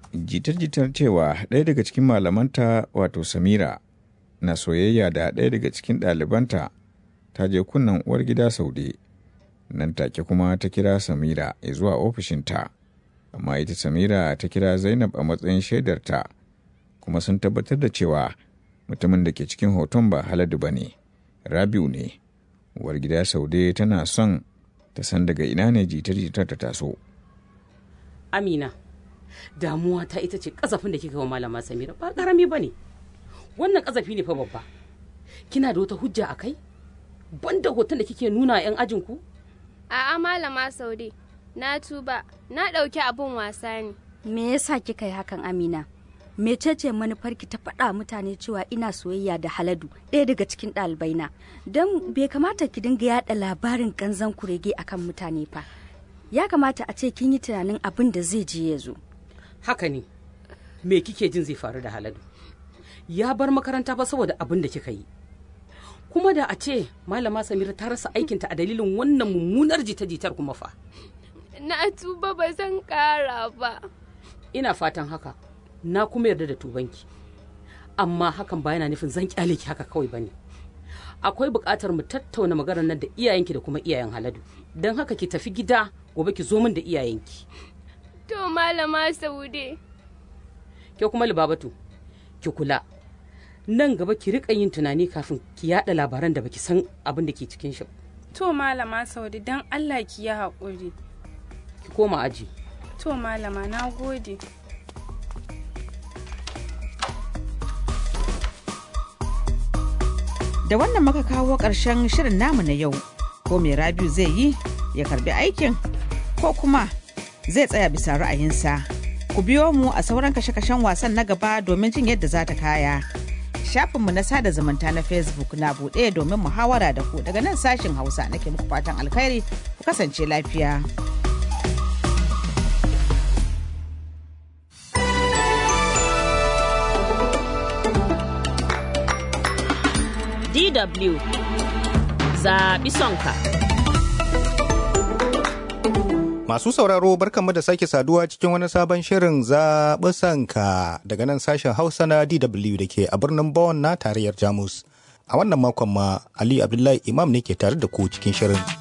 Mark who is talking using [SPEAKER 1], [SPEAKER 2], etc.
[SPEAKER 1] jitar-jitar cewa ɗaya daga cikin malamanta wato samira na soyayya da ɗaya daga cikin ɗalibanta ta je kunnen uwar gida saude nan take kuma ta kira samira zuwa ofishinta amma ita samira ta kira zainab a matsayin shaidarta kuma sun tabbatar da cewa mutumin da ke cikin hoton ba haladu ba ne rabiu ne uwar gida saude tana son ta san daga ina ne jitar-jitar ta taso
[SPEAKER 2] amina damuwa ta ita ce kasafin da kika wa malama samira ba karami ba ne wannan kasafi ne fa babba kina da wata hujja a kai banda hoton da kike nuna yan ajinku
[SPEAKER 3] A'a malama Saude, na tuba, na ɗauki abin wasa ne.
[SPEAKER 4] Me yasa kika yi hakan Amina? Mecece manufarki ta faɗa mutane cewa ina soyayya da Haladu, ɗaya daga cikin ɗalibaina. Don bai kamata ki dinga yaɗa labarin kanzan kurege akan mutane fa. Ya kamata a ce kin yi tunanin abin da zai je ya zo.
[SPEAKER 2] haka ne me kike jin zai faru da haladu ya bar makaranta ba saboda abin da kika yi kuma da a ce malama samira ta rasa aikinta a dalilin wannan mummunar jita-jitar kuma fa
[SPEAKER 3] Na tuba ba zan ƙara ba.
[SPEAKER 2] ina fatan haka na kuma yarda da tubanki amma hakan ba yana nufin zan kyale ki haka kawai bane akwai buƙatar mu tattauna maganar nan da iyayenki da kuma iyayen haladu don haka ki tafi gida gobe ki zo min da iyayenki
[SPEAKER 3] To malama Saude.
[SPEAKER 2] ke kuma libabatu ki kula nan gaba ki rika yin tunani kafin ki yada labaran da baki san abin da ke cikin shi ba.
[SPEAKER 5] To malama Saudi don Allah ki yi haƙuri.
[SPEAKER 2] ki koma aji
[SPEAKER 5] To malama na gode.
[SPEAKER 6] Da wannan muka kawo ƙarshen shirin namu na yau. Ko mai Rabiu zai yi ya karbi aikin ko kuma zai tsaya bisa ra'ayinsa. Ku biyo mu a sauran kashe-kashen wasan na gaba domin jin yadda za ta kaya. Shafinmu na sada zumunta na Facebook na buɗe domin muhawara da ku daga nan sashin Hausa nake muku fatan alkhairi ku kasance lafiya.
[SPEAKER 7] DW zaɓi sonka.
[SPEAKER 8] Masu sauraro barkanmu da sake saduwa cikin wani sabon shirin zaɓi sanka daga nan sashen Hausa na DW da ke a birnin Bonn na tarayyar Jamus. A wannan makon ma Ali Abdullahi Imam ne ke tare da ku cikin shirin.